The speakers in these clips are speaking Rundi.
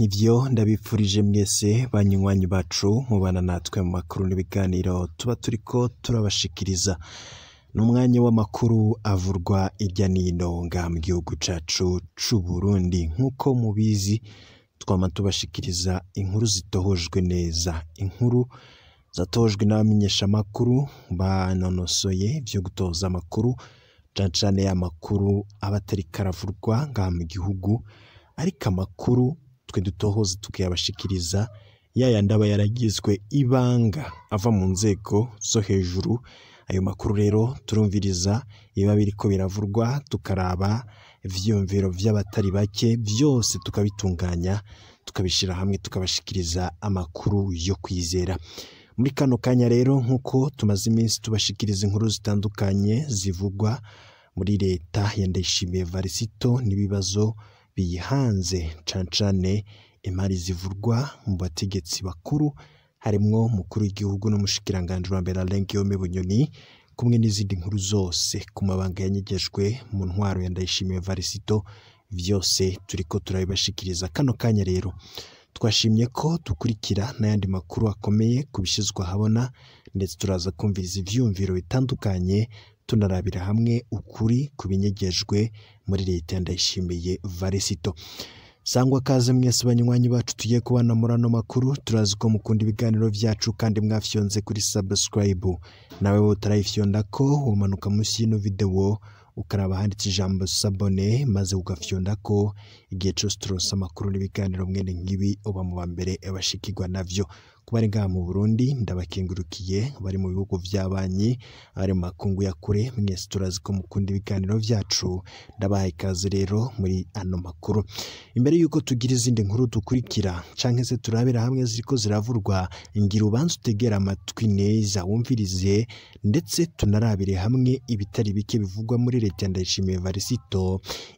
ivyo ndabipfurije mwese banywanyi bacu mubana natwe mu makuru n'ibiganiro tuba turiko turabashikiriza n'umwanya w'amakuru avurwa irya nino nga mu gihugu cacu c'Uburundi nk'uko mubizi twama tubashikiriza inkuru zitohojwe neza inkuru zatojwe n'abamenyeshamakuru banonosoye ivyo gutoza amakuru cane cane ya makuru aba atariko aravurwa ngaha mu gihugu ariko amakuru twe dutohoza tukayabashikiriza yayandi aba yaragizwe ibanga ava mu nzego zo hejuru ayo makuru rero turumviriza biba biriko biravurwa tukaraba ivyiyumviro vy'abatari bake vyose tukabitunganya tukabishira hamwe tukabashikiriza amakuru yo kwizera muri kano kanya rero nk'uko tumaze iminsi tubashikiriza inkuru zitandukanye zivugwa muri leta ya Ndayishimiye Varisito n'ibibazo biyihanze cane cane imari zivurwa mu bategetsi bakuru harimwo umukuru w'igihugu n'umushikiranganji wa mbere Alain Guillaume Bunyoni kumwe n'izindi nkuru zose ku mabanga yanyegejwe mu ntwaro ya Ndayishimiye Varisito vyose turiko turabibashikiriza kano kanya rero twashimye ko dukurikira n'ayandi makuru akomeye ku bishizwe ahabona ndetse turaza kumviriza ivyiyumviro bitandukanye tunarabira hamwe ukuri ku binyegejwe muri leta ya Ndayishimiye Varisito sangwa kaze mwese banywanyi bacu tugiye kubana muri ano makuru turazi ko mukunda ibiganiro vyacu kandi mwafyonze kuri subscribe nawe wowe utarayifyonda ko womanuka munsi y'ino video ukaraba handitse ijambo sabone maze ugafyonda ko igihe cose turonse amakuru n'ibiganiro mwene nk'ibi uba mu ba mbere bashikirwa navyo ku bari ngaha mu Burundi ndabakengurukiye bari mu bihugu vy'abanyi abari mu makungu ya kure mwese turazi ko mukunda ibiganiro vyacu ndabahaye ikaze rero muri ano makuru imbere yuko tugira izindi nkuru dukurikira canke se turabira hamwe ziriko ziravurwa ngira ubanza utegera amatwi neza wumvirize ndetse tunarabire hamwe ibitari bike bivugwa muri leta ya Ndayishimiye Varisito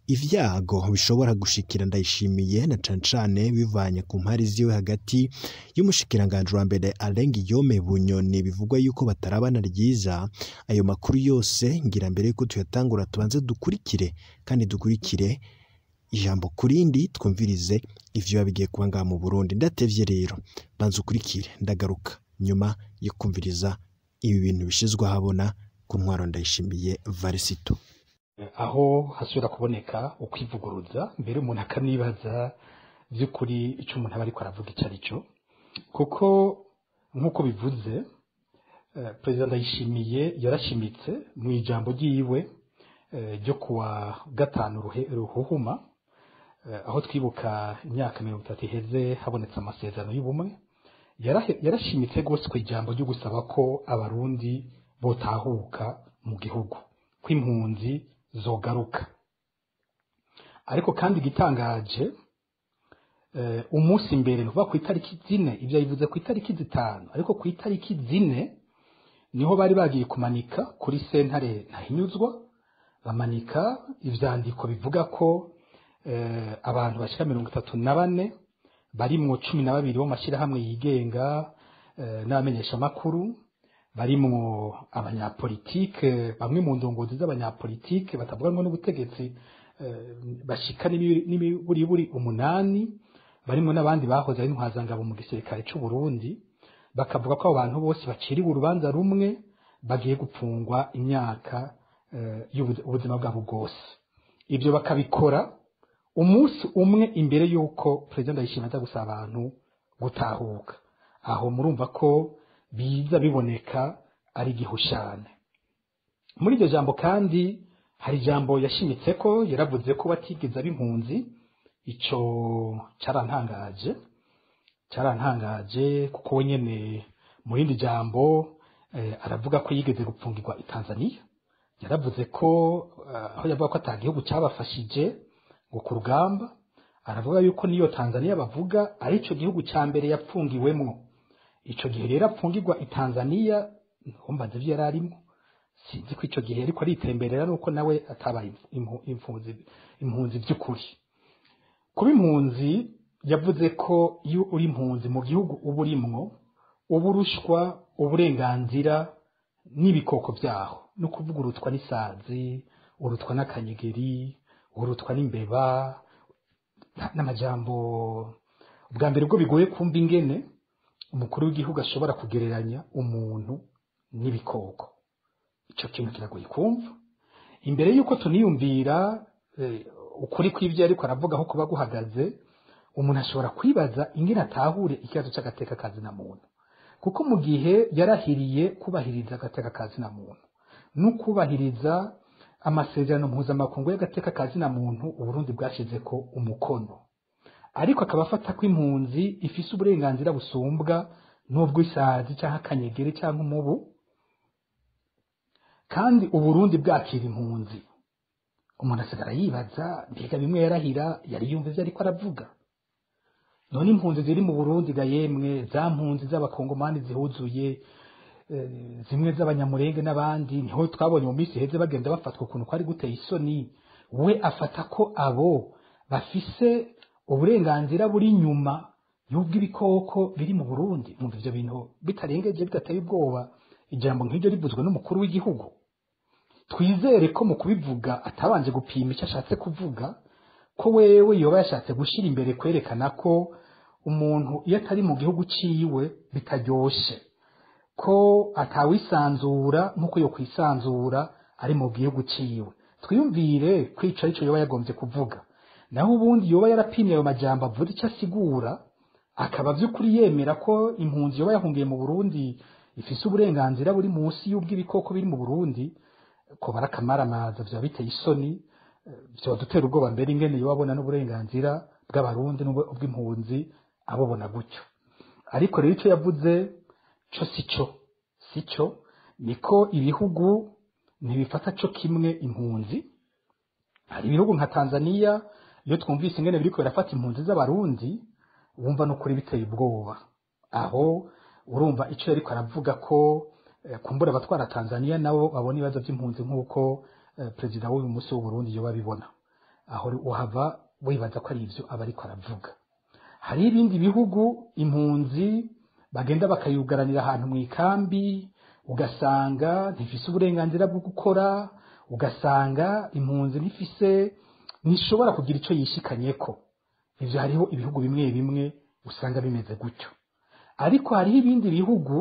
ivyago bishobora gushikira Ndayishimiye na cane cane bivanye ku mpari ziwe hagati y'umushikiranganji wa mbere Alain Guillaume Bunyoni bivugwa yuko batarabana ryiza ayo makuru yose ngira mbere yuko tuyatangura tubanze dukurikire kandi dukurikire ijambo kurindi twumvirize ivyo biba bigiye kuba ngaha mu Burundi ndatevye rero banza ukurikire ndagaruka nyuma yo kumviriza ibi bintu bishizwe ahabona ku ntwaro Ndayishimiye Varisito aho hasubira kuboneka ukwivuguruza mbere umuntu akanibaza by'ukuri icyo umuntu aba ariko aravuga icyo ari cyo kuko nk'uko bivuze eh, perezida ndayishimiye yarashimitse mu ijambo ryiwe eh, ryo kuwa gatanu ruhe- ruhuhuma eh, aho twibuka imyaka mirongo itatu iheze habonetse amasezerano y'ubumwe yarahe- yarashimitse rwose ku ijambo ryo gusaba ko abarundi botahuka mu gihugu ko impunzi zogaruka ariko kandi igitangaje eh, umunsi mbere ni ukuvuga ku itariki zine ibyo yabivuze ku itariki zitanu ariko ku itariki zine niho bari bagiye kumanika kuri sentare ntahinyuzwa bamanika ivyandiko bivuga ko eh, abantu bashika mirongo itatu na bane barimwo cumi na babiri bo mu mashyirahamwe yigenga eh, n'abamenyeshamakuru barimwo abanyapolitike bamwe mu ndongozi z'abanyapolitike batavuganwa n'ubutegetsi eh, bashika n'imi- n'imiburiburi umunani barimwo n'abandi bahoze ari intwazangabo mu gisirikare c'u Burundi bakavuga ko abo bantu bose baciriwe urubanza rumwe bagiye gupfungwa imyaka eh, y'ubu- ubuzima bwabo bwose ibyo bakabikora umunsi umwe imbere y'uko perezida ndayishimiye aza gusaba abantu gutahuka aho murumva ko biza biboneka ari igihushane muri iryo jambo kandi hari ijambo yashimitse ko yaravuze ko batigeze aba impunzi ico carantangaje carantangaje kuko we nyene mu rindi jambo eh, aravuga ko yigeze gupfungirwa i Tanzania yaravuze ko eh, aho yavuga ko ata gihugu cyabafashije ngo ku rugamba aravuga yuko niyo Tanzania bavuga ari ico gihugu ca mbere yapfungiwemwo ico gihe rero apfungirwa i Tanzania ntumbaze ivyo yari arimwo sinzi ko ico gihe ariko aritemberera nuko nawe atabaye impu- impunzi impunzi by'ukuri kuba impunzi yavuze ko iyo uri impunzi mu gihugu uba urimwo uba urushwa uburenganzira n'ibikoko byaho ni ukuvuga urutwa n'isazi urutwa n'akanyegeri urutwa n'imbeba n'amajambo ubwa mbere bwo bigoye kumva ingene umukuru w'igihugu ashobora kugereranya umuntu n'ibikoko icyo kintu kiragoye kumva imbere y'uko tuniyumvira eh, ukuri kw'ibyo ariko aravuga aho kuba guhagaze umuntu ashobora kwibaza ingene atahure ikibazo cy'agateka kazina muntu kuko mu gihe yarahiriye kubahiriza agateka kazina muntu no kubahiriza amasezerano mpuzamakungu y'agateka kazina muntu uburundi bwashyize ko umukono ariko akaba afata ko impunzi ifise uburenganzira busumbwa n'ubw'isazi cyangwa akanyegere cyangwa umubu kandi uburundi bwakira impunzi umuntu asigara yibaza mbega bimwe yarahira yari yumva ivyo ariko aravuga none impunzi ziri mu burundi ga yemwe za mpunzi z'abakongomani zihuzuye eh, zimwe z'abanyamurenge n'abandi niho twabonye mu minsi iheze bagenda bafatwa ukuntu kwari guteye isoni we afata ko abo bafise uburenganzira buri nyuma y'ubw'ibikoko biri mu burundi mwumva ivyo bintu bitarengeje bidateye ubwoba ijambo nk'iryo rivuzwe n'umukuru w'igihugu twizere ko mu kubivuga atabanje gupima icyo ashatse kuvuga ko wewe yoba yashatse gushyira imbere kwerekana ko umuntu iyo atari mu gihugu ciwe bitaryoshe ko atawisanzura nk'uko yo kwisanzura ari mu gihugu ciwe twiyumvire kwica arico yoba yagombye kuvuga naho ubundi yoba yarapimye ayo majambo avuga icyo asigura akaba by'ukuri yemera ko impunzi yoba yahungiye mu burundi ifise uburenganzira buri munsi y'ubw'ibikoko biri mu burundi ko barakamaramaza vyaba biteye isoni vyoba dutera ubwoba mbere ingene yoba abona n'uburenganzira bw'abarundi n'ubw'impunzi abubona gutyo ariko rero icyo yavuze co si cyo si cyo niko ibihugu ntibifata co kimwe impunzi hari ibihugu nka tanzaniya iyo twumvise ingene biriko birafata impunzi z'abarundi wumva n'ukuri biteye ubwoba aho urumva icyo yariko aravuga ko eh, kumbura abatwara tanzaniya nabo babona ibibazo by'impunzi nk'uko eh, perezida w'uyu munsi w'uburundi yoba abibona aho uhava wibaza ko ari ivyo aba ariko aravuga hari ibindi bihugu impunzi bagenda bakayugaranira ahantu mu ikambi ugasanga ntifise uburenganzira bwo gukora ugasanga impunzi ntifise ntishobora kugira icyo yishikanyeko ivyo hariho ibihugu bimwe bimwe usanga bimeze gutyo ariko hariho ibindi bihugu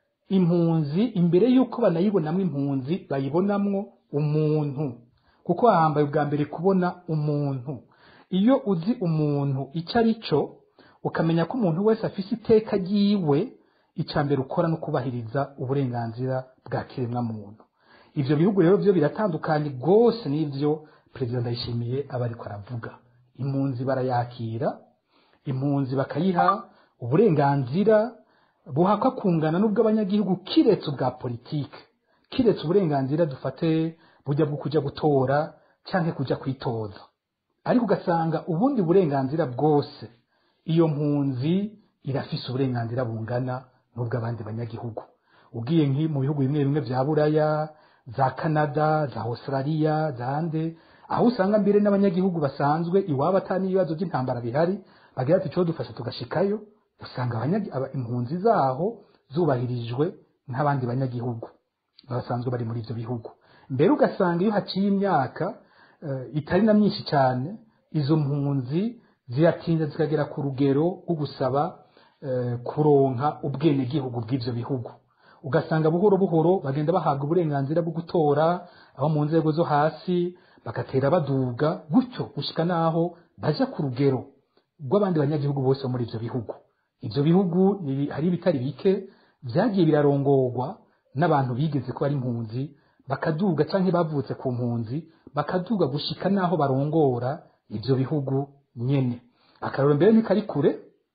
impunzi imbere y'uko banayibonamo impunzi bayibonamwo umuntu kuko hahambaye ubwa mbere kubona umuntu iyo uzi umuntu icyo ari cyo ukamenya ko umuntu wese afise iteka ryiwe icya mbere ukora no kubahiriza uburenganzira bwa kiremwamuntu ivyo bihugu rero byo biratandukanye rwose n'ivyo perezida ndayishimiye aba ariko aravuga impunzi barayakira impunzi bakayiha uburenganzira buhakwa kungana n'ubw'abanyagihugu kiretse ubwa politike kiretse uburenganzira dufate bujya bwo kujya gutora cyangwa kujya kwitoza ariko ugasanga ubundi burenganzira bwose iyo mpunzi irafise uburenganzira bungana n'ubw'abandi banyagihugu ugiye nki mu bihugu bimwe bimwe vya buraya za canada za australia zande aho usanga mbere n'abanyagihugu basanzwe iwabo atani ibibazo by'intambara bihari bagira ati cyo dufasha tugashikayo usanga abanyagi- aba- impunzi zaho zubahirijwe nk'abandi banyagihugu basanzwe bari muri ivyo bihugu mbere ugasanga iyo haciye imyaka eh, itari na myinshi cyane izo mpunzi ziratinda zikagera ku rugero rwo gusaba eh, kuronka ubwenegihugu bw'ivyo bihugu ugasanga buhoro buhoro bagenda bahabwa uburenganzira bwo gutora abo mu nzego zo hasi bagatera baduga gutyo gushika naho baja ku rugero rw'abandi banyagihugu bose bo muri ivyo bihugu ivyo bihugu ni- hari ibitari bike vyagiye birarongorwa n'abantu bigeze ko ari impunzi bakaduga canke bavutse ku mpunzi bakaduga gushika naho barongora ivyo bihugu nyene akarero mbere ntikari kure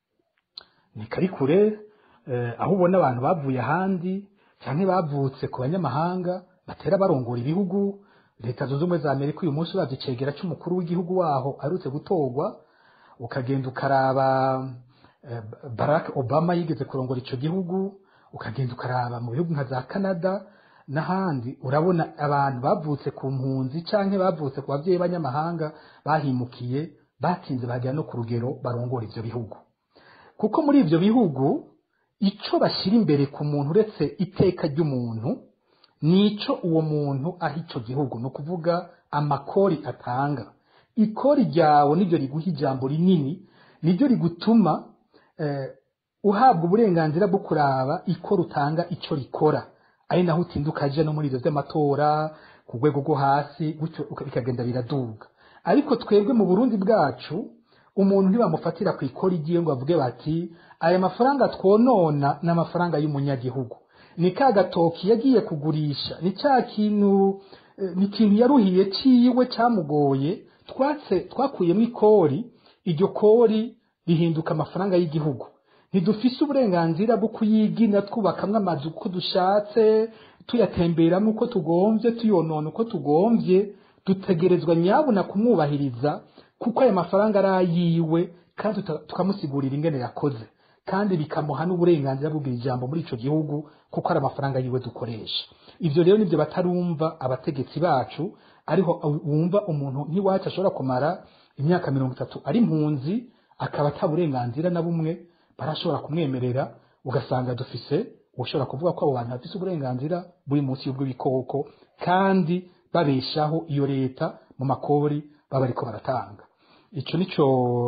ntikari kure eh, aho ubona abantu bavuye ahandi canke bavutse ku banyamahanga batera barongora ibihugu leta zunze ubumwe za amerika uyu munsi uravye icegera c'umukuru w'igihugu waho aherutse gutorwa ukagenda ukaraba eh, barack obama yigeze kurongora ico gihugu ukagenda ukaraba mu bihugu nka za canada n'ahandi urabona abantu bavutse ku mpunzi canke bavutse ku bavyeyi b'abanyamahanga bahimukiye batinze bagera no ku rugero barongora ivyo bihugu kuko muri ivyo bihugu ico bashyira imbere ku muntu uretse iteka ry'umuntu nico uwo muntu aha ico gihugu ni ukuvuga amakori atanga ikori ryawe niryo riguha ijambo rinini niryo rigutuma eh, uhabwa uburenganzira bwo kuraba iko rutanga icyo rikora ari naho utinda ukaja no muri ivyo vy'amatora ku rwego rwo hasi gutyo uka- bikagenda biraduga ariko twebwe mu burundi bwacu umuntu ntibamufatira ku ikora igiye ngo bavuge bati aya mafaranga twonona ni amafaranga y'umunyagihugu ni ka gatoki yagiye kugurisha ni cya kintu eh, ni ikintu yaruhiye ciwe cyamugoye twatse twakuyemo ikori iryo kori rihinduka amafaranga y'igihugu ntidufise uburenganzira bwo kuyigina twubakamwo amazu uko dushatse tuyatemberamo uko tugomvye tuyonona uko tugomvye dutegerezwa nyabuna kumwubahiriza kuko ayo mafaranga ari ayiwe kandi tuta- tukamusigurira ingene yakoze kandi bikamuha n'uburenganzira bwo kugira ijambo muri ico gihugu kuko ari amafaranga yiwe dukoresha ivyo rero nivyo batarumva abategetsi bacu ariho wumva umuntu nk'iwacu ashobora kumara imyaka mirongo itatu ari impunzi akaba ata burenganzira na bumwe barashobora kumwemerera ugasanga dufise ushobora kuvuga ko abo bantu bafise uburenganzira buri munsi y'ubw'ibikoko kandi babeshaho iyo leta mu makori baba ariko baratanga ico nico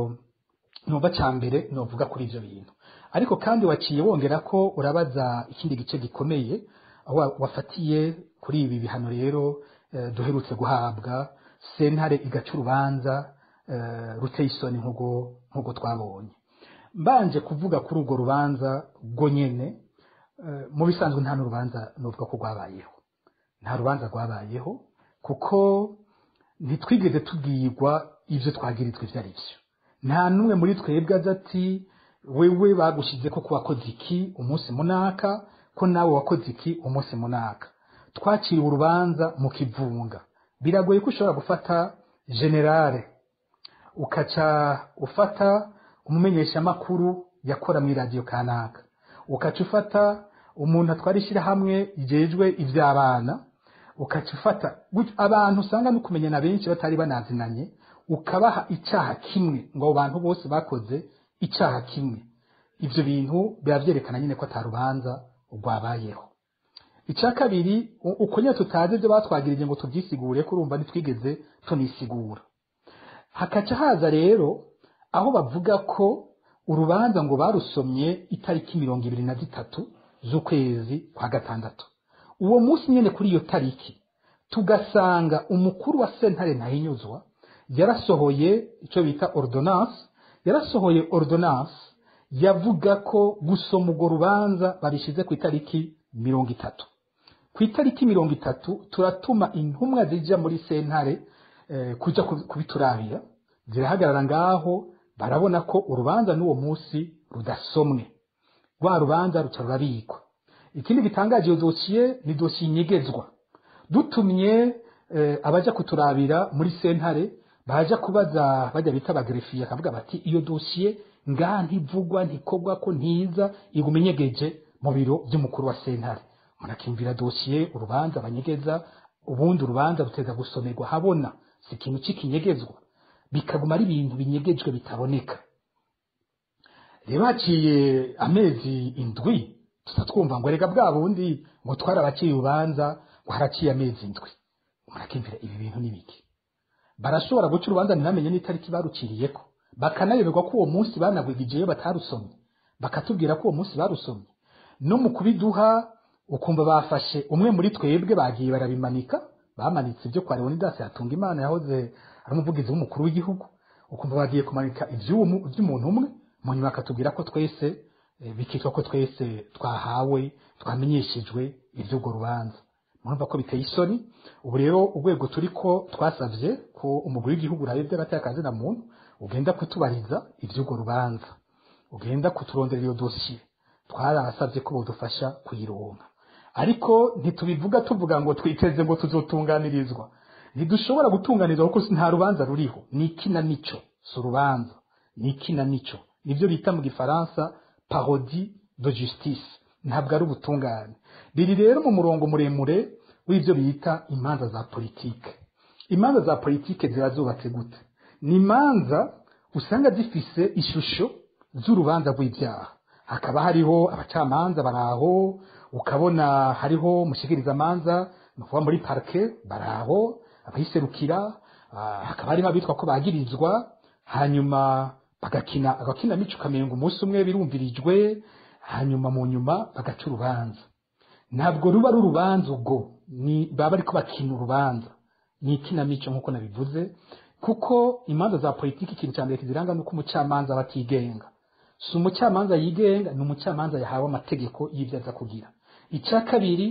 numva ca mbere novuga kuri ivyo bintu ariko kandi waciye wongera ko urabaza ikindi gice gikomeye aho wa- wafatiye kuri ibi bihano rero eh, duherutse guhabwa sentare igaca urubanza eh, ruteye isoni nk'ubwo nk'ubwo twabonye mbanje kuvuga kuri urwo rubanza rwo nyene eh, mu bisanzwe nta n'urubanza nuvuga ko rwabayeho nta rubanza rwabayeho kuko ntitwigeze tubwirwa ibyo twagirizwa ibyo ari byo nta n'umwe muri twebwe aza ati wewe bagushize ko wakoze iki umunsi munaka ko nawe wakoze iki umunsi munaka twaciriwe urubanza mu kivunga biragoye ko ushobora gufata generale ukaca ufata umumenyeshamakuru yakora muri radiyo kanaka ukaca ufata umuntu atwara ishyirahamwe ryejwe iby'abana ukaca ufata gutyo abantu usanga no kumenyana benshi batari banazinanye ukabaha icyaha kimwe ngo abo bantu bose bakoze icyaha kimwe ibyo bintu biba byerekana nyine ko atarubanza rwabayeho icya kabiri u- uko nyine tutazi ibyo batwagirije ngo tubyisigure ko urumva ntitwigeze tunisigura hakaca haza rero aho bavuga ko urubanza ngo barusomye itariki mirongo ibiri na zitatu z'ukwezi kwa gatandatu uwo munsi nyine kuri iyo tariki tugasanga umukuru wa sentare ntahinyuzwa yarasohoye icyo bita ordonance yarasohoye ordonance yavuga ko gusoma urwo rubanza babishyize ku itariki mirongo itatu ku itariki mirongo itatu turatuma intumwa zijya muri sentare eh, kuja kubi- kubiturabira zirahagarara ngaho barabona ko urubanza n'uwo munsi rudasomwe rwa rubanza ruca rurabikwa ikindi gitangaje iyo dosiye ni dosiye inyegezwa dutumye eh, abaja kuturabira muri sentare baja kubaza bajya bita abagrefiye akavuga bati iyo dosiye ngaha ntivugwa ntikogwa ko ntiza iguma inyegeje mu biro by'umukuru wa sentare umuntu akimvira dosiye urubanza banyegeza ubundi urubanza ruteza gusomerwa habona si ikintu c'ikinyegezwa bikaguma ari ibintu binyegejwe bitaboneka rero haciye amezi indwi tuza twumva ngo rega bwa bundi ngo twarabaciye urubanza ngo haraciye amezi indwi umuntu akimvira ibi bintu ni biki barashobora guca urubanza ntibamenye n'itariki baruciriyeko bakanayoberwa ko uwo munsi banagwigijeyo batarusomye bakatubwira ko uwo munsi barusomye no mu kubiduha ukumva bafashe umwe muri twebwe bagiye barabimanika bamanitse ibyo kwa leonidas yatunga imana yahoze ari umuvugizi w'umukuru w'igihugu ukumva bagiye kumanika iby'umu- iby'umuntu umwe mu nyuma akatubwira ko twese eh, bikitwa ko twese twahawe twamenyeshejwe iby'urwo rubanza murumva ko biteye isoni ubu rero urwego turi ko twasabye ko umugwi w'igihugu urabe by'agateka muntu ugenda kutubariza iby'urwo rubanza ugenda kuturondera iyo dosiye twarasabye ko budufasha kuyironka ariko ntitubivuga tuvuga ngo twiteze ngo tuzotunganirizwa ntidushobora gutunganirizwa kuko nta rubanza ruriho ni ikinamico si urubanza ni ikinamico nibyo bita mu gifaransa parodi de justice ntabwo ari ubutungane biri rero mu murongo muremure w'ibyo bita imanza za politike imanza za politike ziba zubatse gute ni imanza usanga zifise ishusho z'urubanza rw'ibyaha hakaba hariho abacamanza baraho ukabona hariho umushikirizamanza ni ukuvuga muri parike baraho abayiserukira ah, hakaba harimo abitwa ko bagirizwa hanyuma bagakina agakinamico ukamenga umunsi umwe birumvirijwe hanyuma mu nyuma bagaca urubanza ntabwo ruba ari urubanza ubwo ni baba ariko bakina urubanza ni ikinamico nk'uko nabivuze kuko imanza za politiki ikintu cya mbere kiziranga ni uko umucamanza aba atigenga si umucamanza yigenga ni umucamanza yahawe amategeko y'ibyo aza kugira icya kabiri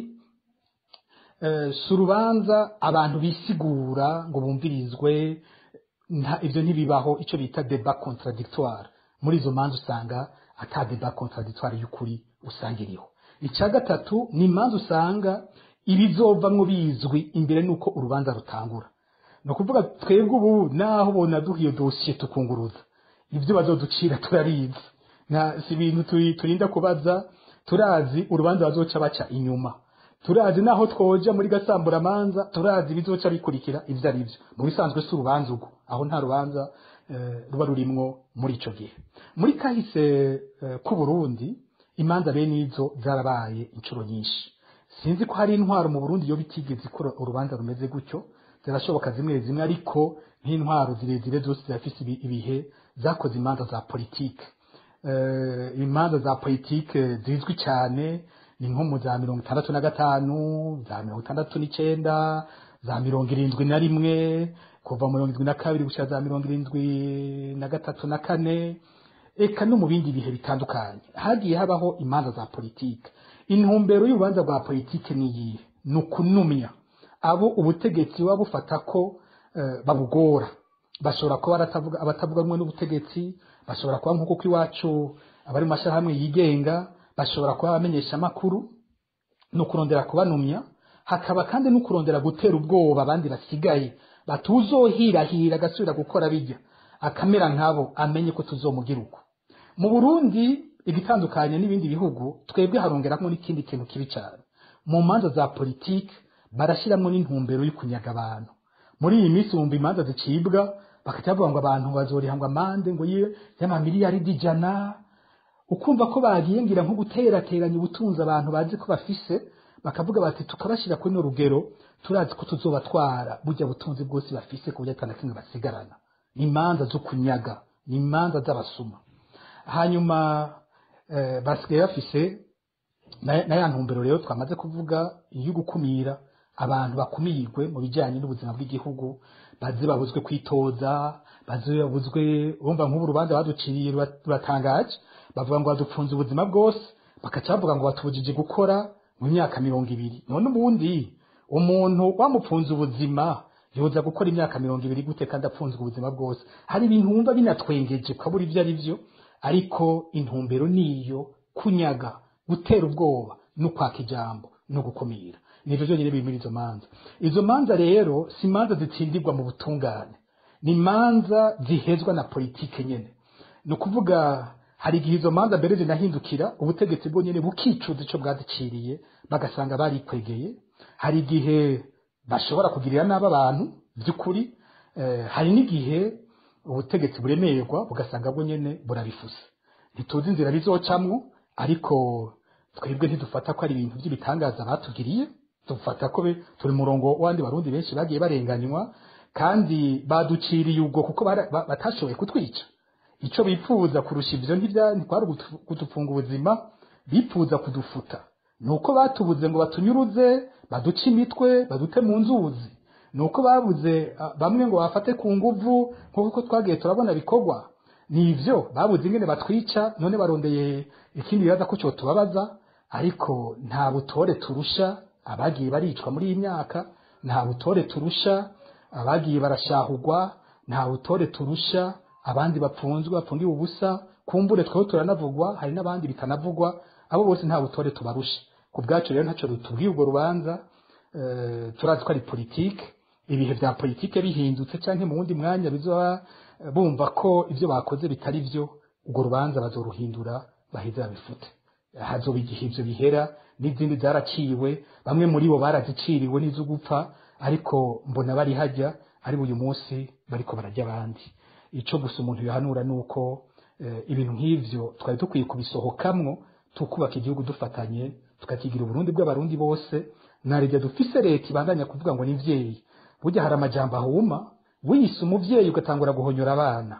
eh, si urubanza abantu bisigura ngo bumvirizwe nta ibyo ntibibaho icyo bita deba contradictoire muri izo manza usanga ata deba contradictoire y'ukuri usanga iriho icya gatatu ni imanza usanga ibizovamwo bizwi imbere n'uko urubanza rutangura ni ukuvuga twebwe ubu naho ubona duha iyo dosiye tukunguruza ibyo bazoducira turarizi nta si ibintu turi- turinda kubaza turazi urubanza bazoca baca inyuma turazi naho twoja muri gasamburamanza turazi ibizoca bikurikira ibyo ari byo mu bisanzwe si urubanza ubwo aho nta rubanza eh, ruba rurimwo muri ico gihe muri kahise eh, k'u Burundi imanza bene izo zarabaye inshuro nyinshi sinzi ko hari intwaro mu Burundi yo bitigeze ikora urubanza rumeze gutyo zirashoboka zimwe zimwe ariko nk'intwaro zirezire zose zirafise ibi- ibihe zakoze imanza za politike eh, imanza za politike zizwi cyane ni nko mu za mirongo itandatu na gatanu za mirongo itandatu n'icenda za mirongo irindwi na rimwe kuva mu mirongo irindwi na kabiri gushyira za mirongo irindwi na gatatu na kane eka no mu bindi bihe bitandukanye hagiye habaho imanza za politike intumbero y'urubanza rwa politike ni iyihe ni ukunumya abo ubutegetsi buba bufata ko eh, babugora bashobora kuba baratavuga- abatavuga rumwe n'ubutegetsi bashobora kuba nk'uko ko iwacu abari mu mashyirahamwe yigenga bashobora kuba abamenyesha amakuru ni ukurondera kubanumya hakaba kandi no kurondera gutera ubwoba abandi basigaye batuzohirahira agasubira gukora bijya akamera nkabo amenye ko tuzomugira uko mu burundi igitandukanye n'ibindi bihugu twebwe harongeramo n'ikindi kintu kibi cyane mu manza za politiki barashyiramo n'intumbero yo kunyaga abantu muri iyi minsi wumva imanza zicibwa bakajya bavuga ngo abantu bazoriha ngo amande ngo ye y'amamiliyaridi ijana ukumva ko bagiye ngira nko guterateranya ubutunzi abantu bazi ko bafise bakavuga bati tukabashyira kuri no rugero turazi ko tuzobatwara burya butunzi bwose bafise ku buryo atana kimwe basigarana ni imanza zo kunyaga ni imanza z'abasuma hanyuma eh, basigaye bafise na na ya ntumbero rero twamaze kuvuga iyo gukumira abantu bakumirwe mu bijyanye n'ubuzima bw'igihugu baze babuzwe kwitoza baze babuzwe urumva nk'ubu urubanza baduciriye rura- ruratangaje bavuga ngo badupfunze ubuzima bwose bakaca bavuga ngo batubujije gukora mu myaka mirongo ibiri none ubundi umuntu wamupfunze ubuzima yoza gukora imyaka mirongo ibiri gute kandi apfunzwe ubuzima bwose hari ibintu wumva binatwengeje ukabura ibyo ari byo ariko intumbero niyo kunyaga gutera ubwoba no kwaka ijambo no gukumira nivyo byonyine biri muri izo manza izo manza rero si imanza zitsindirwa mu butungane ni imanza zihezwa na politike nyene ni ukuvuga hari igihe izo manza mbere zinahindukira ubutegetsi bwo nyene bukicuza ico bwaziciriye bagasanga barikwegeye hari igihe bashobora kugirira nabi abantu by'ukuri eh, hari n'igihe ubutegetsi buremerwa bugasanga bwo nyene burabifuse ntituzi inzira bizocamwo ariko twebwe ntidufata ko ari ibintu by'ibitangaza batugiriye dufata ko be- turi murongo w'abandi barundi benshi bagiye barenganywa kandi baduciriye ubwo kuko bara- ba- batashoboye kutwica icyo bipfuza kurusha ibyo ntibya- ntikwari ugutu- kudufunga ubuzima bipfuza kudufuta ni uko batubuze ngo batunyuruze baduce imitwe badute mu nzuzi ni uko babuze ah, bamwe ngo bafate ku nguvu nk'uko twagiye turabona bikorwa ni ibyo babuze ingene batwica none barondeye ikindi bibaza ko cyo tubabaza ariko nta butore turusha abagiye baricwa muri iyi myaka nta butore turusha abagiye barashahugwa nta butore turusha abandi bapfunzwe bapfungiwe ubusa kumbure tweho turanavugwa hari n'abandi bitanavugwa abo bose nta butore tubarusha ku bwacu rero ntacyo rutubwiye urwo rubanza eh, turazi ko ari politike ibihe bya politike bihindutse cyangwa mu wundi mwanya bizoba eh, bumva ko ibyo bakoze bitari byo urwo rubanza bazoruhindura baheze babifute hazoba igihe ibyo bihera n'izindi zaraciwe bamwe muri bo baraziciriwe n'izo gupfa ariko mbona bari hajya ari uyu munsi bariko barajya abandi icyo gusa umuntu yohanura ni uko eh, ibintu nk'ivyo twari dukwiye kubisohokamwo tukubaka igihugu dufatanye tukakigira uburundi bw'abarundi bose narijya dufise leta ibandanya kuvuga ngo ni mvyeyi burya hari amajambo ahuma wiyise umuvyeyi ugatangura guhonyora abana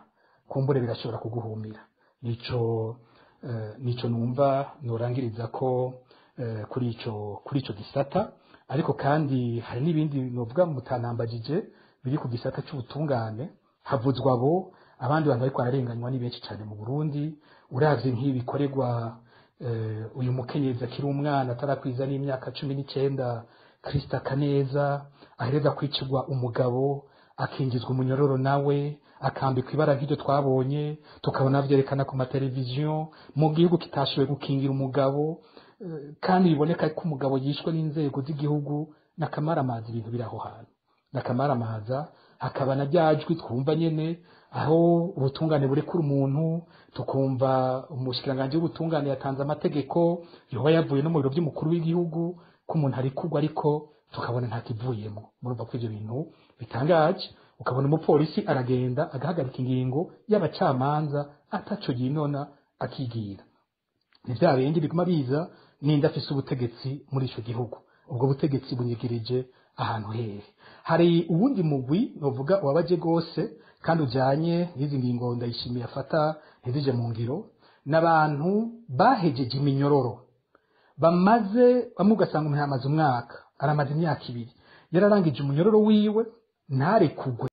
kumbure birashobora kuguhumira nico eh, nico numva norangiriza ko eh, kuri ico kuri ico gisata ariko kandi hari n'ibindi novuga mutanambagije biri ku gisata c'ubutungane havuzwa abo abandi bantu bariko bararenganywa ni benshi cyane mu Burundi uravye nk'ibi bikorerwa eh, uyu mukenyezi akiri umwana atarakwiza n'imyaka cumi n'icyenda Krista Kaneza ahereza kwicirwa umugabo akingizwa umunyororo nawe akambikwa ibara nk'iryo twabonye tukabona byerekana ku mateleviziyo mu gihugu kitashoboye gukingira umugabo eh, kandi biboneka ko umugabo yishwe n'inzego z'igihugu n'akamaramaza ibintu biri aho hantu n'akamaramaza hakaba na ryajwi twumva nyene aho ubutungane burekura umuntu tukumva umushikiranganji w'ubutungane yatanze amategeko yoba yavuye no mu biro by'umukuru w'igihugu ko umuntu arekurwa ariko tukabona nta kivuyemo murumva ko ivyo bintu bitangaje ukabona umupolisi aragenda agahagarika ingingo y'abacamanza ataco yinona akigira ni vya bindi biguma biza ninde afise ubutegetsi muri ico gihugu ubwo butegetsi bunyigirije ahantu hehe hari uwundi mugwi novuga wabaje gose kandi ujanye n'izi ngingo ndayishimiye afata ntizije mu ngiro n'abantu bahejeje iminyororo bamaze bamwe ugasanga umuntu yamaze umwaka aramaze imyaka ibiri yararangije umunyororo wiwe ntarekugwe